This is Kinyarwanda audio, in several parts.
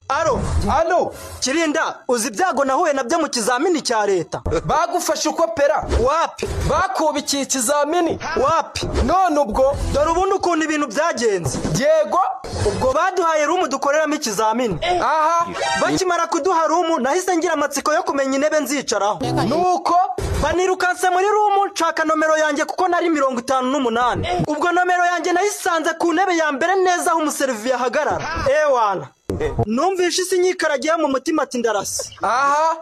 alo ano kirinda uzi ibyago nahuye nabyo mu kizamini cya leta bagufashe uko pera wapi bakubikiye ikizamini wapi none ubwo dore ubundi ukuntu ibintu byagenze yego ubwo baduhaye rumu dukoreramo ikizamini aha bakimara kuduha rumu nahise ngira amatsiko yo kumenya intebe nzicaraho nuko banirukanse muri rumu nshaka nomero yanjye kuko nari mirongo itanu n'umunani ubwo nomero yanjye nayisanze ku ntebe ya mbere neza aho umuseriviye ahagarara ewana numvishe isi nyikaragiye mu mutima ati ndarasi aha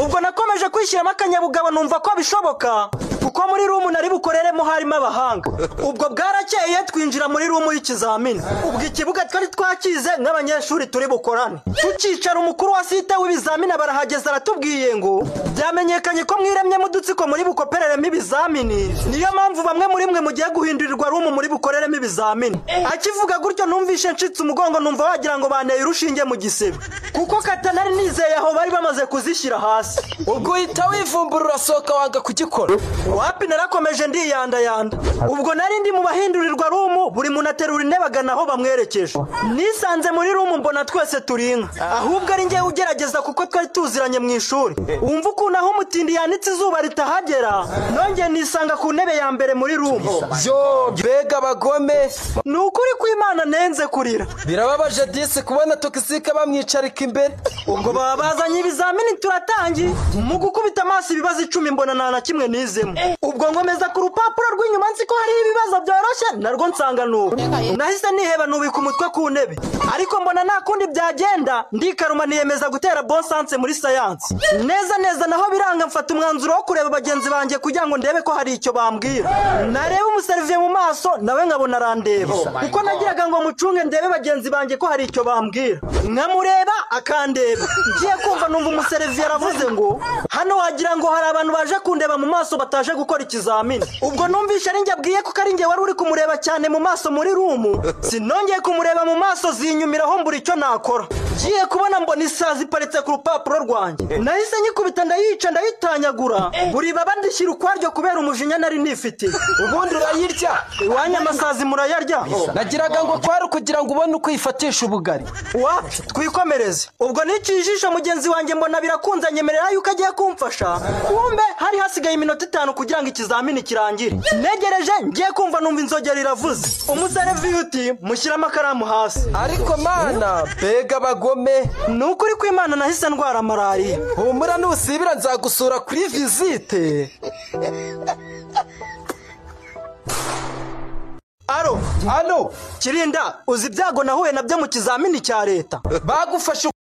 ubwo nakomeje kwishyiramo akanyabugabo numva ko bishoboka kuko muri rumu nari bukoreremo harimo abahanga ubwo bwarakeye twinjira muri rumu y'ikizamini ubwo ikibuga twari twakize n'abanyeshuri turi bukorane tukicara umukuru wa site w'ibizamini barahageze aratubwiye ngo byamenyekanye ko mwiremyemo udutsiko muri bukopereremo ibizamini niyo mpamvu bamwe muri mwe mugiye guhindurirwa rumu muri bukoreremo ibizamini akivuga gutyo numvishe ncitse umugongo numva wagira ngo banteye urushinge mu gisebe kuko katanari nizeye aho bari bamaze kuzishyira hasi ubwo uhita wivumbura urasohoka wanga kugikora wapi narakomeje ndiyandayanda ubwo nari ndi mu bahindurirwa rumu buri muntu aterura intebe agana aho bamwerekeje nisanze muri rumu mbona twese turi inka ahubwo ari njyewe ugerageza kuko twari tuziranye mu ishuri wumva ukuntu aho umutindi yanitse izuba ritahagera nongeye nisanga ku ntebe ya mbere muri rumu yo mbega abagome ni ukuri kw'imana nenze kurira birababaje disi kubona togisike bamwicarika imbere ubwo baba bazanye ibizamini turatangiye mu gukubita amaso ibibazo icumi mbona nta na kimwe nizemo ubwo ngomeza ku rupapuro rw'inyuma nzi ko hariho ibibazo byoroshye narwo nsanga nubu nahise niheba nubika umutwe ku ntebe ariko mbona nta kundi byagenda ndikaruma niyemeza gutera bonsanse muri sayansi neza neza naho biranga mfata umwanzuro wo kureba bagenzi banjye kugira ngo ndebe ko hari icyo bambwira nareba umuseriviye mu maso nawe nkabona arandeba kuko nagiraga ngo mucunge ndebe bagenzi banjye ko hari icyo bambwira nkamureba akandeba ngiye kumva numva umusereviye aravuze ngo hano wagira ngo hari abantu baje kundeba mu maso bataje gukora ikizamini ubwo numvishe ari njye abwiye kuko ari njye wari uri kumureba cyane mu maso muri rumu sinongeye kumureba mu maso zinyumiraho mbura icyo nakora ngiye kubona mbona isazi iparitse ku rupapuro rwanjye nahise nyikubita ndayica ndayitanyagura buri baba ndishyira ukwaryo kubera umujinya nari nifitiye ubundi urayirya iwanyu amasazi murayarya nagiraga ngo kwari ukugira ngo ubone uko uyifatisha ubugari wapi twikomereze ubwo niciye ijisho mugenzi wanjye mbona birakunze nyemerera yuko agiye kumfasha kumbe hari hasigaye iminota itanu kugira ngo ikizamini kirangire negereje ngiye kumva numva inzogera iravuze umusereviye uti mushyire amakaramu hasi ariko mana mbega abagome ni ukuri kw'imana nahise ndwara malariya humura nusibira nzagusura kuri visite alo ano kirinda uzi ibyago nahuye nabyo mu kizamini cya leta bagufashe